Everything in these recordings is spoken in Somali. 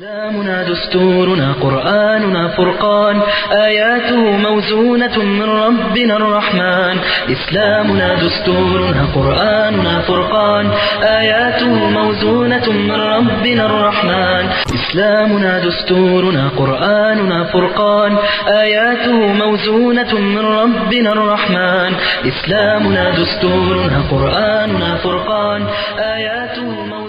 إسلامنا دستورنا قرآننا فرقان آياته موزونة من ربنا الرحمن إسلامنا دستورنا قرآننا فرقان آياته موزونة من ربنا الرحمن إسلامنا دستورنا قرآننا فرقان آياته موزونة من ربنا الرحمن إسلامنا دستورنا قرآننا فرقان آياته موزونة من ربنا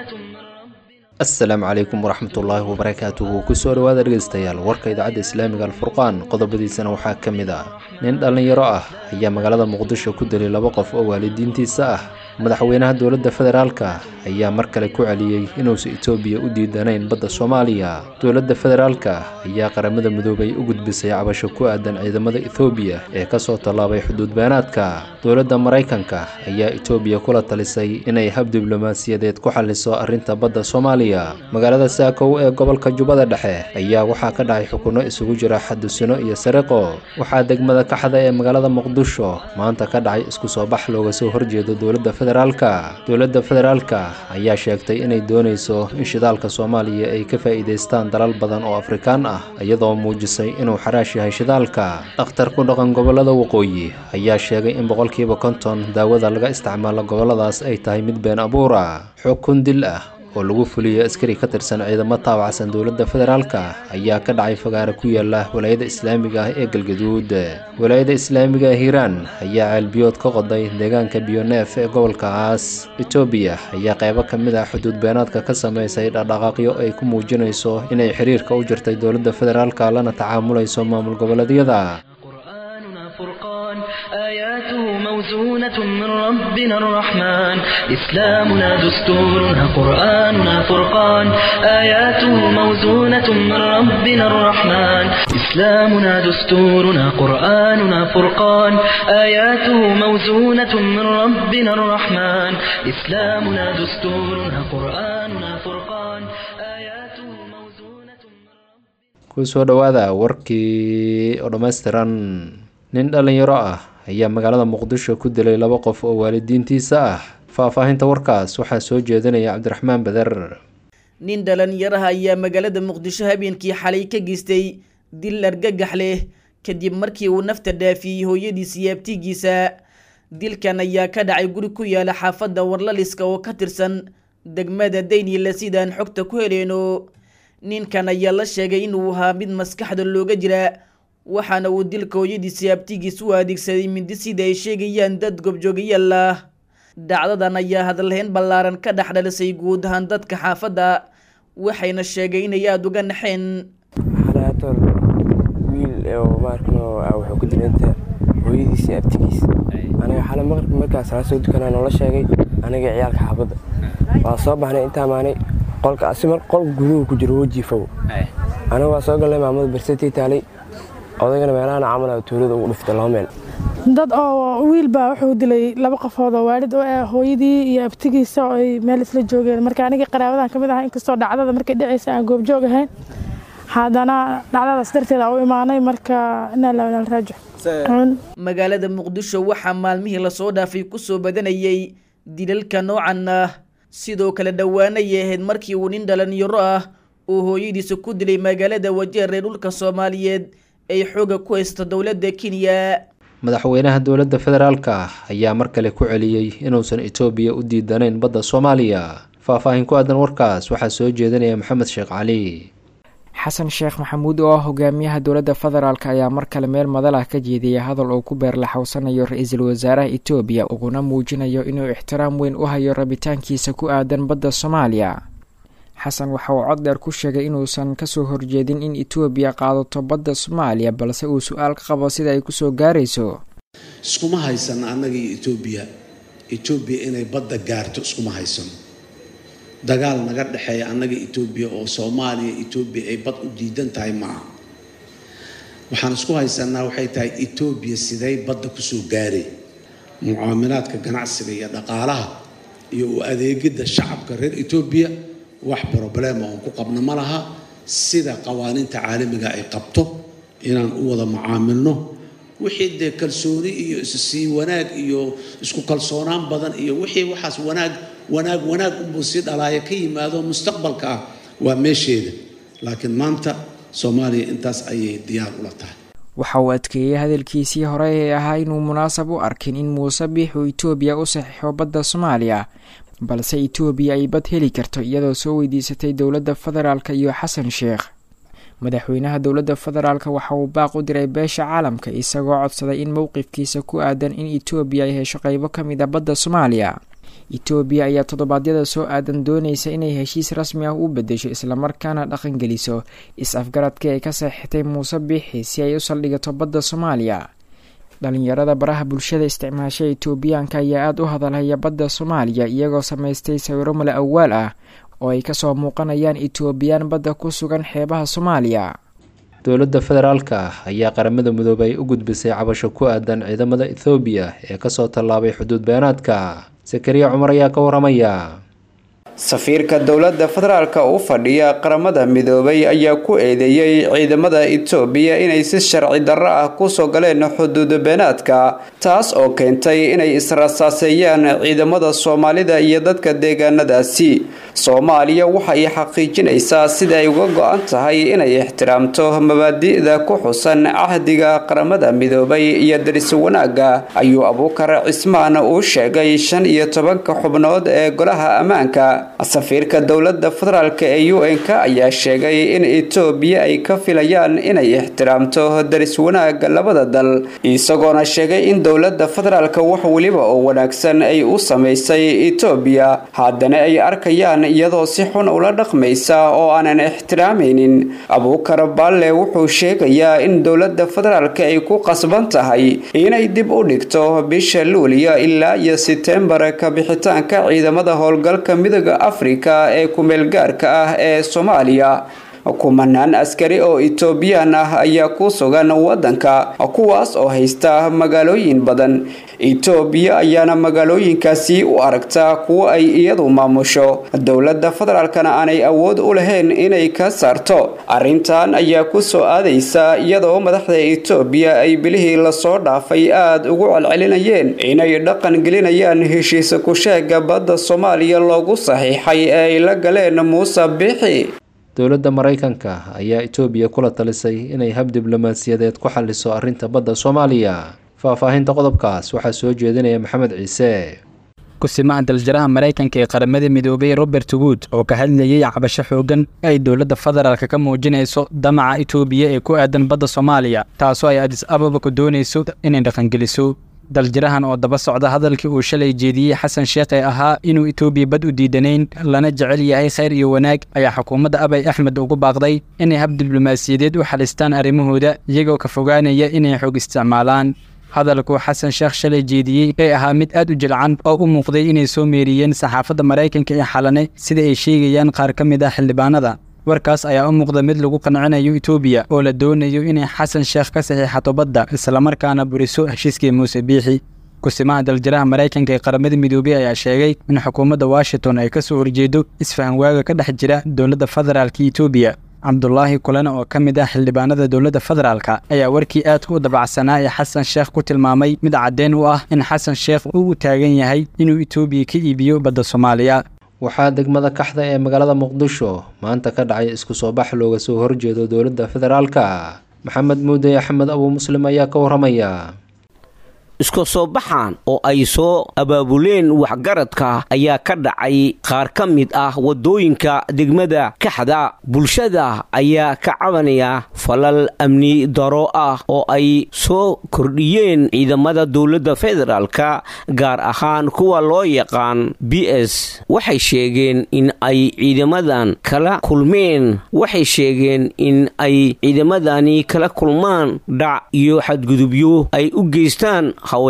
asalaamu calaykum waraxmatullaahi wabarakaatuhu kusoo dhawaada dhegeystayaal warka idaacadda islaamiga alfurqaan qodobadiisana waxaa ka mid ah nin dhallinyaro ah ayaa magaalada muqdisho ku dilay laba qof oo waalidiintiisa ah madaxweynaha dowladda federaalka ayaa mar kale ku celiyey inuusan etoobiya u diidanayn badda soomaaliya dowladda federaalka ayaa qaramada midoobay u gudbisay cabasho ku aadan ciidamada ethoobiya ee kasoo tallaabay xuduud beenaadka dowladda maraykanka ayaa etoobiya kula talisay inay hab diblomaasiyadeed ku xaliso arrinta badda soomaaliya magaalada saakow ee gobolka jubbada dhexe ayaa waxaa ka dhacay xukunno isugu jira xadusino iyo sariqo waxaa degmada kaxda ee magaalada muqdisho maanta ka dhacay isku soo bax looga soo horjeedo dowladda federaalka dowladda federaalka ayaa sheegtay inay doonayso in shidaalka soomaaliya ay ka faa'iidaystaan dalal badan oo afrikaan ah iyadoo muujisay inuu xaraash yahay shidaalka dhakhtar ku dhaqan gobolada waqooyi ayaa sheegay in boqolkiiba konton daawada laga isticmaalo goboladaas ay tahay mid been abuura xukun dil ah oo lagu fuliyey askari ka tirsan ciidamo taabacsan dowladda federaalka ayaa ka dhacay fagaare ku yaala walaayada islaamiga ah ee galgaduud walaayada islaamiga ah hiiraan ayaa ceelbiyood ka qoday deegaanka biyoneef ee gobolkaas etoobiya ayaa qaybo ka mid ah xuduud beenaadka ka sameysay dhaqdhaqaaqyo ay ku muujinayso inay xiriirka u jirtay dowladda federaalka lana tacaamulayso maamul goboleedyada قرآننا فرقان آياته موزونة من ربنا الرحمن إسلامنا دستورنا قرآننا فرقان آياته موزونة من ربنا الرحمن إسلامنا دستورنا قرآننا فرقان آياته موزونة من ربنا الرحمن إسلامنا دستورنا قرآننا فرقان آياته موزونة من ربنا kusoo dhowaada warkii oo dhammaystiran nin dhallinyaro ah ayaa magaalada muqdisho ku dilay laba qof oo waalidiintiisa ah faahfaahinta warkaas waxaa soo jeedinaya cabdiraxmaan beder nin dhalinyaraha ayaa magaalada muqdisho habeenkii xalay ka geystay dil argagax leh kadib markii uu nafta dhaafiyey hooyadiisa iyo abtigiisa dilkan ayaa ka dhacay guri ku yaala xaafadda warlaliska oo ka tirsan degmada daynila sidaan xogta ku heleyno ninkan ayaa la sheegay inuu ahaa mid maskaxda looga jira waxaana uu dilka hooyadiisa abtigiis u adeegsaday mindi sida ay sheegayaan dad gobjoogayaal ah dhacdadan ayaa hadalhayn ballaaran ka dhex dhalisay guud ahaan dadka xaafadda waxayna sheegay inay aada uga naxeen xalaator wiil oo maarkano wuxuu ku dilay inta hooyadiisa abtigiis aniga xale maqribka markaas aa soo dukanaa noola sheegay aniga ciyaalka xaafadda waa soo baxnay intaa maanay qolka asimar qol guduhu ku jiro wejiifow aniga waa soo galnay maamada barsatii taalay odaygana meelahan camal tuulada ugu dhiftay laba meel dad oo wiil baa wuxuu dilay laba qofood oo waalid u ah hooyadii iyo abtigiisa oo ay meel isla joogeen marka aniga qaraabadan ka mid ah inkastoo dhacdada markay dhacaysa aan goobjoog ahayn haddana dhacdadaas darteed aa u imaanay marka inaa la raajo magaalada muqdisho waxaa maalmihii lasoo dhaafay kusoo badanayay dilalka noocan ah sidoo kale dhowaanay ahayd markii uu nin dhalinyaro ah uu hooyadiisa ku dilay magaalada wajeer ee dhulka soomaaliyeed ay xooga ku haysto dowladda kenya madaxweynaha dowladda federaalka ayaa mar kale ku celiyey inuusan etoobiya u diidanayn badda soomaaliya faahfaahin ku aadan warkaas waxaa soo jeedinaya maxamed sheekh cali xasan sheekh maxamuud oo ah hogaamiyaha dowladda federaalk ayaa mar kale meel madal ah ka jeediyay hadal uu ku beerlaxowsanayo ra-iisul wasaaraha etoobiya uguna muujinayo inuu ixtiraam weyn u hayo rabitaankiisa ku aadan badda soomaaliya xasan waxa uu cod dheer ku sheegay inuusan kasoo horjeedin in etoobiya qaadato badda soomaaliya balse uu su-aal ka qabo sida ay kusoo gaarayso iskuma haysano annaga iyo etoobiya etoobiya inay badda gaarto iskuma haysano dagaal naga dhexeeya annaga etoobiya oo soomaaliya etoobiya ay bad u diidan tahay maaha waxaan isku haysanaa waxay tahay etoobiya siday badda kusoo gaaray mucaamilaadka ganacsiga iyo dhaqaalaha iyo u adeegidda shacabka reer etoobiya wax broblema oon ku qabno ma laha sida qawaaniinta caalamiga ay qabto inaan u wada macaamilno wixii dee kalsooni iyo issii wanaag iyo isku kalsoonaan badan iyo wixii waxaas wanaag wanaag wanaag unbuu sii dhalaaya ka yimaado mustaqbalka ah waa meesheeda laakiin maanta soomaaliya intaas ayay diyaar ula tahay waxa uu adkeeyey hadalkiisii hore ee ahaa inuu munaasab u arkin in muuse biix uu itoobiya u saxiixo badda soomaaliya balse itoobiya ay bad heli karto iyadoo soo weydiisatay dowladda federaalk iyo xasan sheekh madaxweynaha dowladda federaalk waxa uu baaq u diray beesha caalamka isagoo codsaday in mowqifkiisa ku aadan in itoobiya ay hesho qeybo ka mid a badda soomaaliya itoobiya ayaa toddobaadyada soo aadan doonaysa inay heshiis rasmi ah u bedesho islamarkaana dhaqangeliso is-afgaradkii ay ka saxiixtay muuse biixi si ay u saldhigato badda soomaaliya dhalinyarada baraha bulshada isticmaasha itoobiyaanka ayaa aada u hadalhaya badda soomaaliya iyagoo samaystay sawiro mala awaal ah oo ay kasoo muuqanayaan itoobiyaan badda ku sugan xeebaha soomaaliya dowladda federaalka ah ayaa qaramada midoobay u gudbisay cabasho ku aadan ciidamada ethoobiya ee kasoo tallaabay xuduud beenaadka sakariya cumar ayaa ka waramaya safiirka dowladda federaalka u fadhiya qaramada midoobay ayaa ku eedeeyey ciidamada itoobiya inay si sharci darro ah kusoo galeen xuduud beenaadka taas oo keentay inay israsaaseeyaan ciidamada soomaalida iyo dadka deegaanadaasi soomaaliya waxay xaqiijinaysaa sida ay uga go-an tahay inay ixtiraamto mabaadi'da ku xusan cahdiga qaramada midoobay iyo daris wanaagga ayuu abuukar cismaan uu sheegay shan iyo tobanka xubnood ee golaha ammaanka safiirka dowladda federaalk ee u n-k ayaa sheegay in itoobiya ay ka filayaan inay ixtiraamto daris wanaagga labada dal isagoona sheegay in dowladda federaalka wax weliba oo wanaagsan ay u samaysay itoobiya haddana ay arkayaan iyadoo si xun ula dhaqmaysa oo aanan ixtiraamaynin abuukar baalle wuxuu sheegayaa in dowladda federaalk ay ku qasban tahay inay dib u dhigto bisha luuliya ilaa iyo setembar ka bixitaanka ciidamada howlgalka midooda afrika ee kumeelgaarka ah ee soomaaliya kumanaan askari oo etoobiyaan ah ayaa ku sugan wadanka kuwaas oo haysta magaalooyin badan etoobiya ayaana magaalooyinkaasi u aragtaa kuwo ay iyadu maamusho dowladda federaalkana aanay awood u lahayn inay ka saarto arrintan ayaa ku soo aadaysa iyadoo madaxda etoobiya ay bilihii lasoo dhaafay aada ugu celcelinayeen inay dhaqan gelinayaan heshiisa kusheega badda soomaaliya loogu saxiixay ee ay la galeen muuse biixi dowladda maraykanka ayaa itoobiya kula talisay inay hab diblomaasiyadeed ku xaliso arrinta badda soomaaliya faahfaahinta qodobkaas waxaa soo jeedinaya maxamed ciise kusimaha daljaraha maraykanka ee qaramada midoobay robert wood oo ka hadlayay cabasho xoogan ay dowladda federaalk ka muujinayso damaca itoobiya ee ku aadan badda soomaaliya taasoo ay adis ababa ku doonayso inay dhaqangeliso daljirahan oo daba socda hadalkii uu shalay jeediyey xasan sheekh ee ahaa inuu itoobiya bad u diidanayn lana jecel yahay khayr iyo wanaag ayaa xukuumadda abay axmed ugu baaqday inay hab diblomaasiyadeed u xalistaan arrimahooda iyagoo ka fogaanaya inay xoog isticmaalaan hadalkuu xasan sheekh shalay jeediyey ee ahaa mid aad u jilcan oo u muuqday inay soo meeriyeen saxaafadda maraykanka ee xalane sida ay sheegayaan qaar ka mid ah xildhibaanada warkaas ayaa u muuqda mid lagu qancinayo itoobiya oo la doonayo inay xasan sheekh ka saxiixato badda islamarkaana buriso heshiiskii muuse biixi kusimaha daljiraha maraykanka ee qaramada midoobey ayaa sheegay in xukuumadda washington ay ka soo horjeedo isfahan waaga ka dhex jira dowladda federaalka itoobiya cabdulaahi kulane oo ka mid ah xildhibaanada dowladda federaalka ayaa warkii aadka u dabacsanaa ee xasan sheekh ku tilmaamay mid caddeyn u ah in xasan sheekh uu u taagan yahay inuu itoobiya ka iibiyo badda soomaaliya waxaa degmada kaxda ee magaalada muqdisho maanta ka dhacay isku soo bax looga soo horjeedo dowladda federaalka maxamed muuday axmed abuu muslim ayaa ka waramaya isku soo baxan oo ay soo abaabuleen waxgaradka ayaa ka dhacay qaar ka mid ah waddooyinka degmada kaxda bulshada ayaa ka cabanaya falal amni daro ah oo ay soo kordhiyeen ciidamada dowladda federaalka gaar ahaan kuwa loo yaqaan b s waxay sheegeen in ay ciidamadan kala kulmeen waxay sheegeen in ay ciidamadani kala kulmaan dhac iyo xadgudubyo ay u geystaan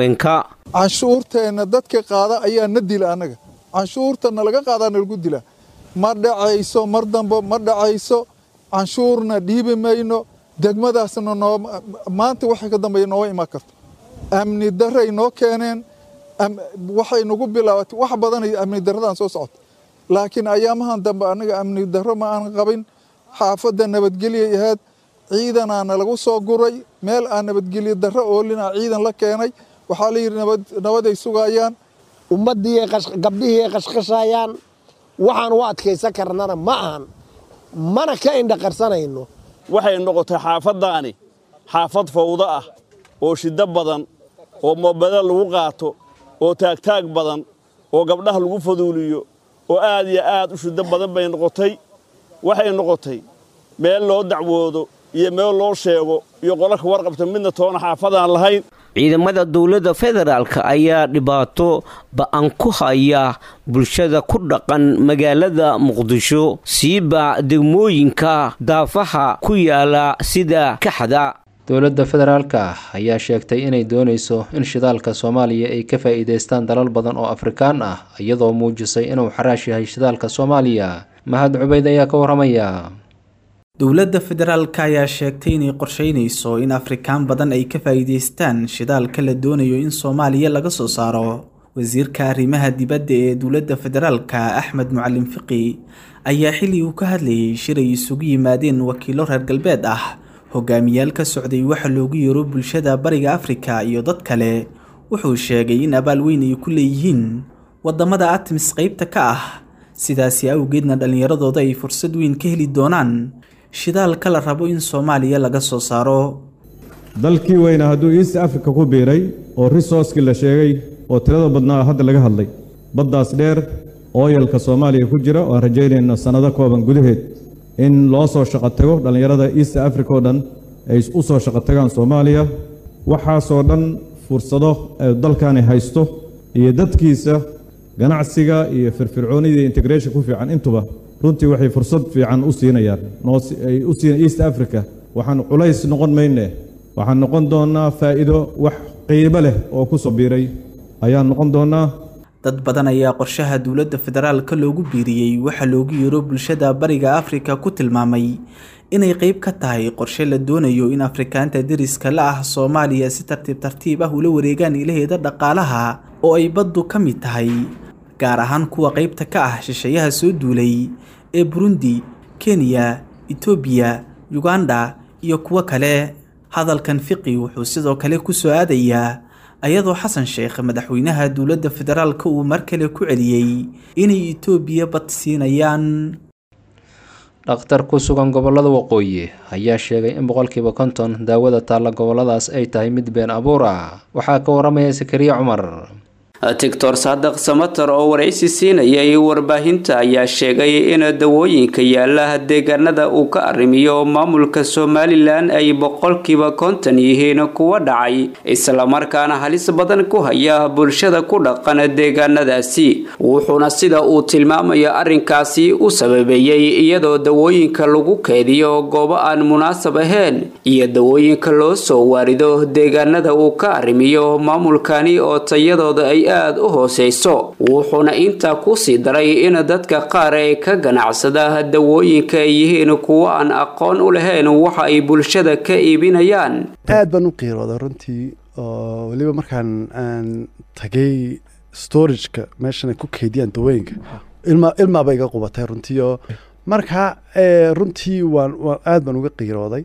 canshuurteenna dadka qaada ayaa na dila annaga canshuurta nalaga qaadaa nalagu dila ma dhacayso mar dambe ma dhacayso canshuurna dhiibi mayno degmadaasna noo maanta waxay ka dambeeya nooma imaan karto amni daray noo keeneen waxay nagu bilaabatay wax badanay amni daradaan soo socota laakiin ayaamahan dambe annaga amni daro ma aan qabin xaafadda nabadgelyay ahayd ciidanaana lagu soo guray meel aan nabadgelyo darro oolina ciidan la keenay waxaa layidhi nabaday sugayaan ummaddii gabdhihii ay qashqashayaan waxaan u adkaysan karnana ma ahan mana ka indhaqarsanayno waxay noqotay xaafaddaani xaafad fawdo ah oo shiddo badan oo moobada lagu qaato oo taagtaag badan oo gabdhaha lagu faduuliyo oo aad iyo aad u shiddo badan bay noqotay waxay noqotay meel loo dacwoodo iyo meel loo sheego iyo qolalka warqabta midna toona xaafadaan lahayn ciidamada dowladda federaalka ayaa dhibaato ba'an ku haya bulshada ku dhaqan magaalada muqdisho siiba degmooyinka daafaha ku yaala sida kaxda dowladda federaalka ayaa sheegtay inay doonayso in shidaalka soomaaliya ay ka faa'iidaystaan dalal badan oo afrikaan ah iyadoo muujisay inuu xaraash yahay shidaalka soomaaliya mahad cubayd ayaa ka warramaya dowladda federaalka ayaa sheegtay inay qorsheynayso in afrikaan badan ay ka faa'iidaystaan shidaalka la doonayo in soomaaliya laga soo saaro wasiirka arrimaha dibadda ee dowladda federaalka axmed mucalin fiqi ayaa xilli uu ka hadlayay shir ay isugu yimaadeen wakiilo reer galbeed ah hogaamiyaal ka socday waxa loogu yeero bulshada bariga afrika iyo dad kale wuxuu sheegay in abaal weyn ay ku leeyihiin waddamada atmis qaybta ka ah sidaasi awgeedna dhallinyaradooda ay fursad weyn ka heli doonaan shidaalka la rabo in soomaaliya laga soo saaro dalkii weyna hadduu east africa ku biiray oo risorskii la sheegay oo tirada badnaa hadda laga hadlay baddaas dheer ooyalka soomaaliya ku jira oo aan rajaynayno sannado kooban gudaheed in loo soo shaqo tago dhallinyarada east africa oo dhan ay u soo shaqo tagaan soomaaliya waxaasoo dhan fursado dalkani haysto iyo dadkiisa ganacsiga iyo firfircoonida integration ku fiican intuba runtii waxay fursad fiican u siinayaan ay u siin east africa waxaan culays noqon mayne waxaan noqon doonnaa faa'iido wax qiibo leh oo ku soo biiray ayaan noqon doonnaa dad badan ayaa qorshaha dowladda federaalka loogu biiriyey waxaa loogu yeero bulshada bariga afrika ku tilmaamay inay qayb ka tahay qorshe la doonayo in afrikaanta deriska la ah soomaaliya si tartiib tartiib ah ula wareegaan ilaheeda dhaqaalaha oo ay baddu ka mid tahay gaar ahaan kuwa qaybta ka ah shisheeyaha soo duulay ee burundi kenya etoobiya yuganda iyo kuwo kale hadalkan fiqi wuxuu sidoo kale ku soo aadayaa ayadoo xasan sheekh madaxweynaha dowladda federaalka uu mar kale ku celiyey inay etoobiya bad siinayaan dhakhtar ku sugan gobollada waqooyi ayaa sheegay in boqolkiiba konton daawada taalla gobolladaas ay tahay mid been abuur ah waxaa ka waramaya sakariya cumar tictor saadaq samatar oo waraysi siinayay warbaahinta ayaa sheegay in dawooyinka yaala deegaanada uu ka arrimiyo maamulka somalilan ay boqolkiiba konton yihiin kuwa dhacay islamarkaana halis badan ku haya bulshada ku dhaqan deegaanadaasi wuxuuna sida uu tilmaamayo arrinkaasi u sababeeyey iyadoo dawooyinka lagu keediyo goobo aan munaasab ahayn iyo dawooyinka loo soo waarido deegaanada uu ka arrimiyo maamulkani oo tayadooda ay aada u hooseyso wuxuuna intaa kusii daray in dadka qaar ee ka ganacsada dawooyinka ay yihiin kuwo aan aqoon u lahayn waxa ay bulshada ka iibinayaan aad baan u qiirooda runtii oo weliba markaan aan tagay storageka meeshan ay ku keydiyaan dawooyinka ilma ilmaaba iga qubatay runtii oo marka runtii waan aad baan uga qiirooday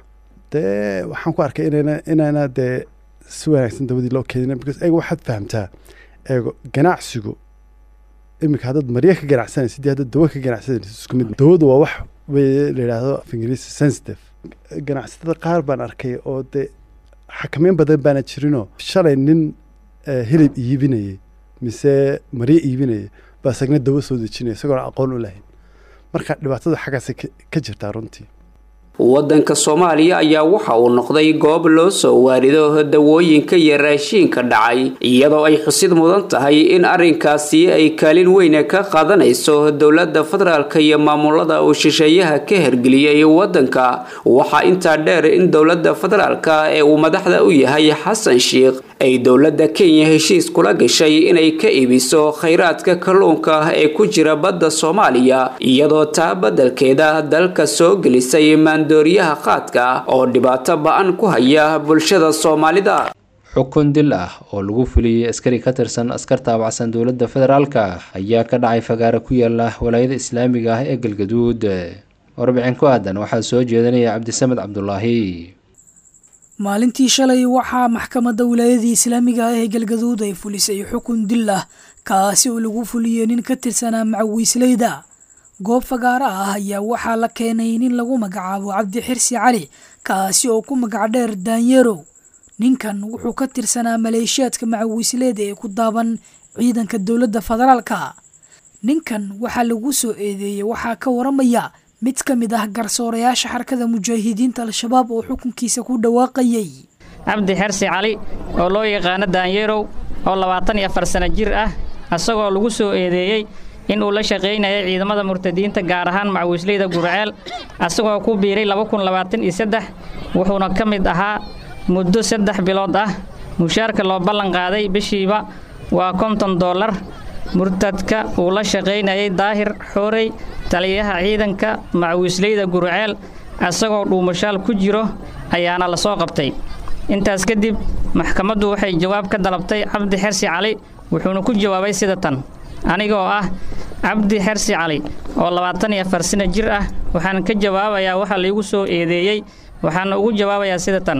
dee waxaan ku arkay inayna inayna dee si wanaagsan dawadii loo keedina because eega waxaad fahamtaa eego ganacsigu iminka haddaad marya ka ganacsanaysa dii haddaad dawo ka ganacsanaysa isku mid dawadu waa wax wey la yidhaahdo af ingiriisi sensitive ganacsatada qaar baan arkay oo dee xakameyn badan baana jirinoo shalay nin hilib iibinayay mise maryo iibinaya baa sagna dawo soo dejinaya isagoona aqoon u lahayn marka dhibaatadu xaggaasay ka jirtaa runtii waddanka soomaaliya ayaa waxa uu noqday goob loo soo waarido dawooyinka iyo raashiinka dhacay iyadoo ay xusid mudan tahay in arrinkaasi ay kaalin weyne ka qaadanayso dowladda federaalka iyo maamulada uu shisheeyaha ka hergeliyey waddanka waxaa intaa dheer in dowladda federaalka ee uu madaxda u yahay xasan sheikh ay dowladda kenya heshiis kula gashay inay ka iibiso khayraadka kalluunka ee ku jira badda soomaaliya iyadoo taa beddelkeeda dalka soo gelisay maandooriyaha qaadka oo dhibaato ba-an ku haya bulshada soomaalida xukun dil ah oo lagu fuliyey askari ka tirsan askar taabacsan dowladda federaalka ayaa ka dhacay fagaare ku yaala walaayada islaamiga ah ee galgaduud warbixin ku aadan waxaa soo jeedinaya cabdisamed cabdulaahi maalintii shalay waxaa maxkamadda wilaayadii islaamiga ah ee galgaduud ay fulisay xukun dil ah kaasi oo lagu fuliyey nin ka tirsanaa macawiisleyda goob fagaaro ah ayaa waxaa la keenay nin lagu magacaabo cabdi xirsi cali kaasi oo ku magac dheer daanyeerow ninkan wuxuu ka tirsanaa maleeshiyaadka macawiisleeda ee ku daaban ciidanka dowladda federaalka ninkan waxaa lagu soo eedeeyey waxaa ka waramaya mid ka mid ah garsoorayaasha xarakada mujaahidiinta al-shabaab oo xukunkiisa ku dhawaaqayay cabdi xersi cali oo loo yaqaano daanyeerow oo labaatan iyo afar sano jir ah isagoo lagu soo eedeeyey in uu la shaqaynayay ciidamada murtadiinta gaar ahaan macawiisleyda gurceel asagoo ku biiray wuxuuna ka mid ahaa muddo saddex bilood ah mushaarka loo ballan qaaday bishiiba waa konton dollar murtadka uu la shaqaynayay daahir xoorey taliyaha ciidanka macawiisleyda gurceel asagoo dhuumashaal ku jiro ayaana la soo qabtay intaas kadib maxkamaddu waxay jawaab ka dalabtay cabdi xersi cali wuxuuna ku jawaabay sida tan anigoo ah cabdi xersi cali oo labaatan iyo afar sano jir ah waxaan ka jawaabayaa waxa laygu soo eedeeyey waxaana ugu jawaabayaa sida tan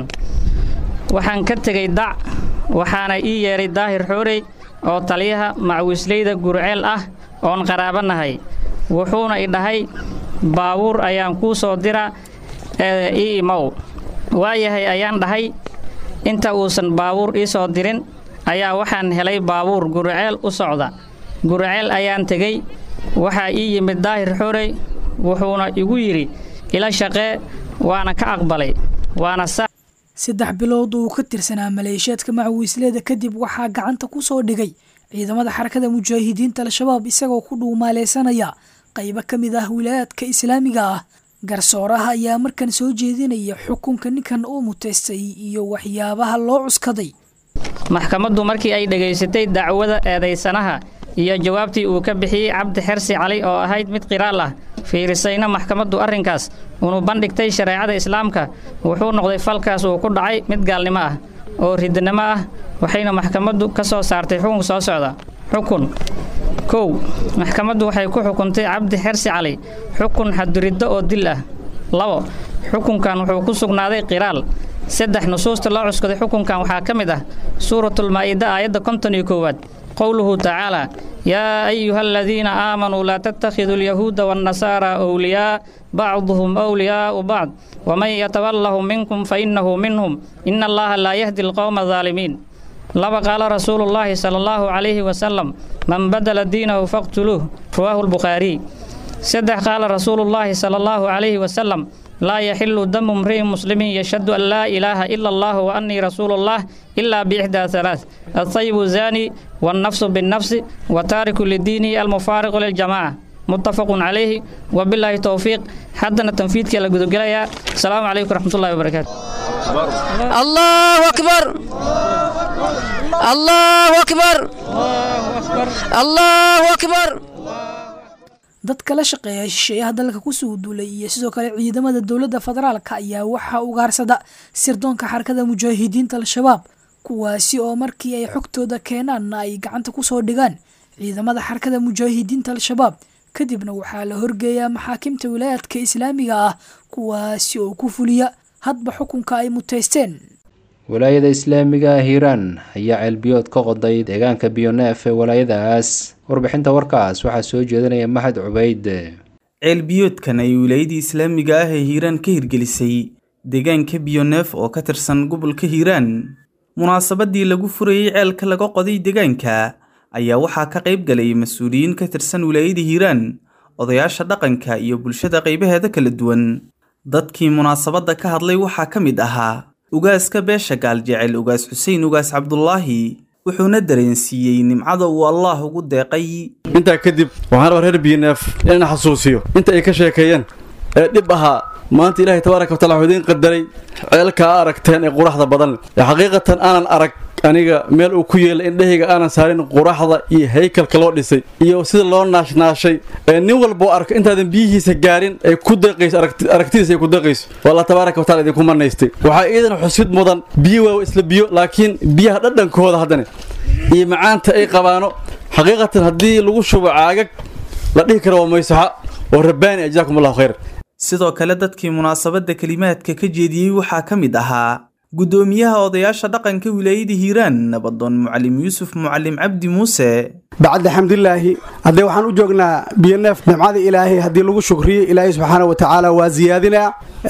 waxaan ka tegay dac waxaana ii yeedhay daahir xoorey oo taliyaha macawiisleyda gurceel ah oon qaraabanahay wuxuuna i dhahay baabuur ayaan kuu soo dira ee ii imow waayahay ayaan dhahay inta uusan baabuur ii soo dirin ayaa waxaan helay baabuur gurceel u socda gurceel ayaan tegey waxaa ii yimid daahir xoorey wuxuuna igu yidhi ila shaqee waana ka aqbalay waana sa saddex bilood uu ka tirsanaa maleeshiyaadka macawiisleeda kadib waxaa gacanta ku soo dhigay ciidamada xarakada mujaahidiinta al-shabaab isagoo ku dhuumaaleysanaya qaybo ka mid ah wilaayaadka islaamiga ah garsooraha ayaa markan soo jeedinaya xukunka ninkan uu muteystay iyo waxyaabaha loo cuskaday maxkamaddu markii ay dhegaysatay dacwada eedaysanaha iyo jawaabtii uu ka bixiyey cabdi xersi cali oo ahayd mid qiraal ah fiirisayna maxkamaddu arrinkaas unu bandhigtay shareecada islaamka wuxuu noqday falkaas uu ku dhacay mid gaalnimo ah oo ridnimo ah waxayna maxkamaddu ka soo saartay xukun soo socda xukun kow maxkamaddu waxay ku xukuntay cabdi xersi cali xukun xaduriddo oo dil ah labo xukunkan wuxuu ku sugnaaday qiraal saddex nusuusta loo cuskaday xukunkan waxaa ka mid ah suuratulmaa'ida aayadda konton iyo koowaad qowluhu tacaalaa yaa ayuha aladiina aamanuu laa tattakhiduu alyahuuda waannasaara awliyaa bacduhum awliyaa'u bacd waman yatawallahum minkum fa innahu minhum ina allaha laa yahdi alqowma adaalimiin laba qaala rasuulullaahi sala allahu calayhi wasalam man badala diinahu faqtuluuh rawaahu lbukhaariy saddex qaala rasuulullaahi sala allahu calayhi wasalam laa yaxilu damu mri'in muslimin yashhadu an laa ilaaha ila allah wa annii rasuulullah ilaa biixdaa halaath altayibu zaani wannafsu binnafsi wa taariku lidiinihi almufaariqu liljamaaca muttafaqun calayhi wabilaahi towfiiq haddana tanfiidka la gudogelayaa asalaamu calaykum waraxmatullahi wabarakaatu allahu akbar allahu akbar allahu akbar dadka la shaqeeya shisheeyaha dalka kusoo duulay iyo sidoo kale ciidamada dowladda federaalka ayaa waxaa ugaarsada sirdoonka xarakada mujaahidiinta al-shabaab kuwaasi oo markii ay xogtooda keenaanna ay gacanta kusoo dhigaan ciidamada xarakada mujaahidiinta al-shabaab kadibna waxaa la horgeeyaa maxaakimta wilaayaadka islaamiga ah kuwaasi oo ku fuliya hadba xukunka ay muteysteen walaayada islaamiga ah hiiraan ayaa ceelbiyood ka qoday deegaanka biyoneef ee walaayadaas warbixinta warkaas waxaa soo jeedinaya maxad cubayd ceelbiyoodkan ay wilaayadii islaamiga ah ee hiiraan ka hirgelisay deegaanka biyoneef oo ka tirsan gobolka hiiraan munaasabadii lagu furayey ceelka laga qoday deegaanka ayaa waxaa ka qayb galay mas-uuliyiin ka tirsan wilaayada hiiraan odayaasha dhaqanka iyo bulshada qaybaheeda kala duwan dadkii munaasabadda ka hadlay waxaa ka mid ahaa ugaaska beesha gaaljecel ugaas xuseen ugaas cabdulaahi wuxuuna dareensiiyey nimcada uu allaah ugu deeqay intaa kadib waxaan rabaa reer biyoneef inaan xasuusiyo inta ay ka sheekeeyeen ee dhib ahaa maanta ilaahay tabaaraka watacala wuxuu idiin qadaray ceelkaa aragteen ee quraxda badan ee xaqiiqatan aanan arag aniga meel uu ku yeelay indhahayga aanan saarin quraxda iyo haykalka loo dhisay iyo sida loo naashnaashay ee nin walboo arko intaadan biyihiisa gaarin ay ku deeqayso aragtidiisa ay ku deeqayso waa allah tabaaraka watacala idinku manaystay waxaa iidan xusid mudan biyo waa isla biyo laakiin biyaha dhadhankooda haddana iyo macaanta ay qabaano xaqiiqatan haddii lagu shubo caagag la dhihi karo waa maysaxa oo rabbaani ajaakum allahu khayr sidoo kale dadkii munaasabadda kelimaadka ka jeediyey waxaa ka mid ahaa guddoomiyaha odayaasha dhaqanka wilaayada hiiraan nabadoon mucalim yuusuf mucalim cabdi muuse bacda xamdilaahi haddee waxaan u joognaa biyoneef nimcada ilaahay haddii lagu shukriyo ilaahay subxaana wa tacaala waa siyaadinaa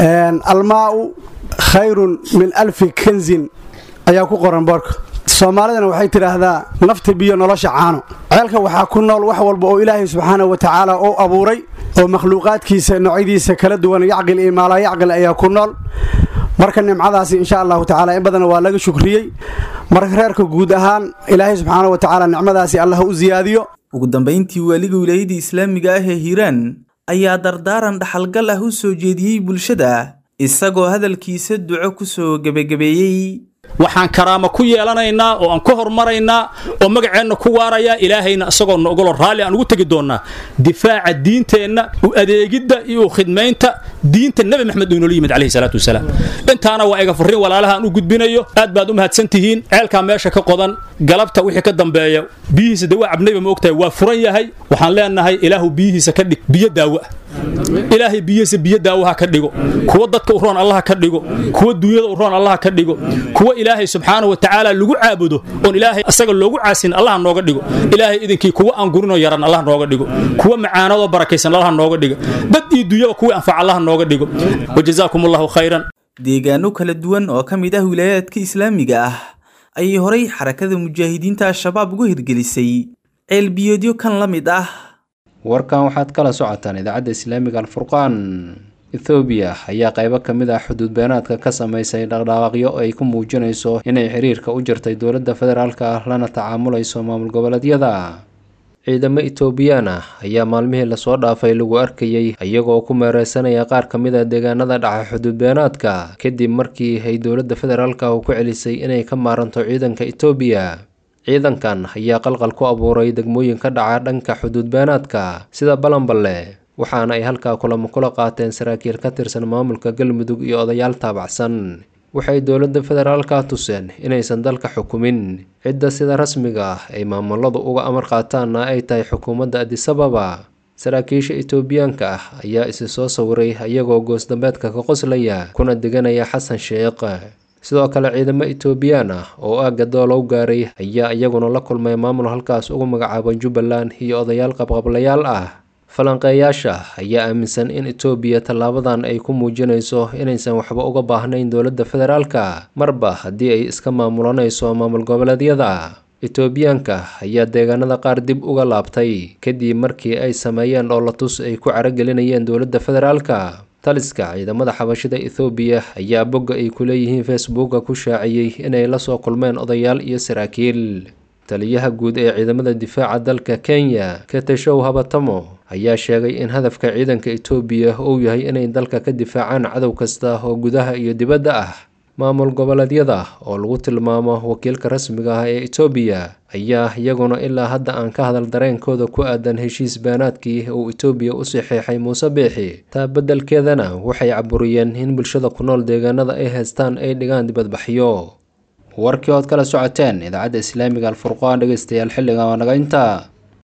almaa'u khayrun min alfi kanzin ayaa ku qoran boorka soomaalidana waxay tidhaahdaa nafta biyo nolosha caano ceelka waxaa ku nool wax walba oo ilaahay subxaana wa tacaala uu abuuray oo makhluuqaadkiisa noocyadiisa kala duwan yacqil iyo maalaa yacqil ayaa ku nool marka nimcadaasi insha allahu tacaala in badan waa laga shukriyey marka reerka guud ahaan ilaahay subxaana wa tacaala nicmadaasi allah u siyaadiyo ugu dambayntii waaliga wilaayada islaamiga ah ee hiiraan ayaa dardaaran dhaxalgal ah u soo jeediyey bulshada isagoo hadalkiisa duco ku soo gebagabeeyey waxaan karaamo ku yeelanaynaa oo aan ku hormaraynaa oo magaceenna ku waarayaa ilaahayna isagoo noogolo raalli aan ugu tegi doonnaa difaaca diinteenna u adeegidda iyo u khidmaynta diinta nebi maxamed uu inoola yimid calayhi salaatu wasalaam intaana waa iga furrin walaalaha aan u gudbinayo aad baad u mahadsan tihiin ceelkaa meesha ka qodan galabta wixii ka dambeeya biyihiisa dawaa cabnayba ma ogtahay waa furan yahay waxaan leenahay ilaahu biyihiisa ka dhig biyo daawo ah ilaahay biyihiisa biyo daawaha ka dhigo kuwa dadka u roon allaha ka dhigo kuwa duunyada u roon allaha ka dhigo kuwa ilaahay subxaana wa tacaala lagu caabudo oon ilaahay asaga loogu caasin allaha nooga dhigo ilaahay idinkii kuwa aan gurinoo yaran allaha nooga dhigo kuwa macaanadoo barakaysan allaha nooga dhigo dad iyo duunyaba kuwii anfac allaha nooga dhigo wajazaakum allahu khayran deegaano kala duwan oo ka mid ah wilaayaadka islaamiga ah ayay horay xarakada mujaahidiinta al-shabaab ugu hirgelisay ceelbiyoodyo kan la mid ah warkan waxaad kala socotaan idaacadda islaamiga alfurqaan ethoobiya ayaa qaybo ka mid ah xuduud beenaadka ka samaysay dhaqdhaaqaqyo ay ku muujinayso inay xiriirka u jirtay dowladda federaalka ah lana tacaamulayso maamul goboleedyada ciidamo etoobiyaan ah ayaa maalmihii lasoo dhaafay lagu arkayey iyagoo ku meereysanaya qaar ka mid a deegaanada dhaca xuduud beenaadka kadib markii ay dowladda federaalka ku celisay inay ka maaranto ciidanka etoobiya ciidankan ayaa qalqal ku abuuray degmooyin ka dhaca dhanka xuduud beenaadka sida balanballe waxaana ay halkaa kulamo kula qaateen saraakiil ka tirsan maamulka galmudug iyo odayaal taabacsan waxay dowladda federaalka tuseen inaysan dalka xukumin cidda sida rasmiga ah ay maamuladu uga amar qaataanna ay tahay xukuumadda adisababa saraakiisha etoobiyaanka ah ayaa isi soo sawiray iyagoo goosdambeedka ka qoslaya kuna deganaya xasan sheekh sidoo kale ciidamo etoobiyaan ah oo aagga doolow gaaray ayaa iyaguna la kulmay maamul halkaas ugu magacaaban jubbaland iyo odayaal qabqablayaal ah falanqeeyaasha ayaa aaminsan in etoobiya tallaabadan ay ku muujinayso inaysan waxba uga baahnayn dowladda federaalka marba haddii ay iska maamulanayso maamul goboleedyada etoobiyaanka ayaa deegaanada qaar dib uga laabtay kadib markii ay sameeyeen dhoolatus ay ku caragelinayeen dowladda federaalka taliska ciidamada xabashida ethoobiya ayaa bogga ay ku leeyihiin facebooka ku shaaciyey inay la soo kulmeen odayaal iyo saraakiil taliyaha guud ee ciidamada difaaca dalka kenya keteshow habatamo ayaa sheegay in hadafka ciidanka etoobiya uu yahay inay dalka ka difaacaan cadow kasta oo gudaha iyo dibadda ah maamul goboleedyada oo lagu tilmaamo wakiilka rasmiga ah ee etoobiya ayaa iyaguna ilaa hadda aan ka hadal dareenkooda ku aadan heshiis baanaadkii uu etoobiya u saxeexay muuse biixi taa beddelkeedana waxay caburiyeen in bulshada ku nool deegaanada ay haystaan ay dhigaan dibadbaxyo warkii ood kala socoteen idaacadda islaamiga alfurqaan dhegeystayaal xilligan waa naga intaa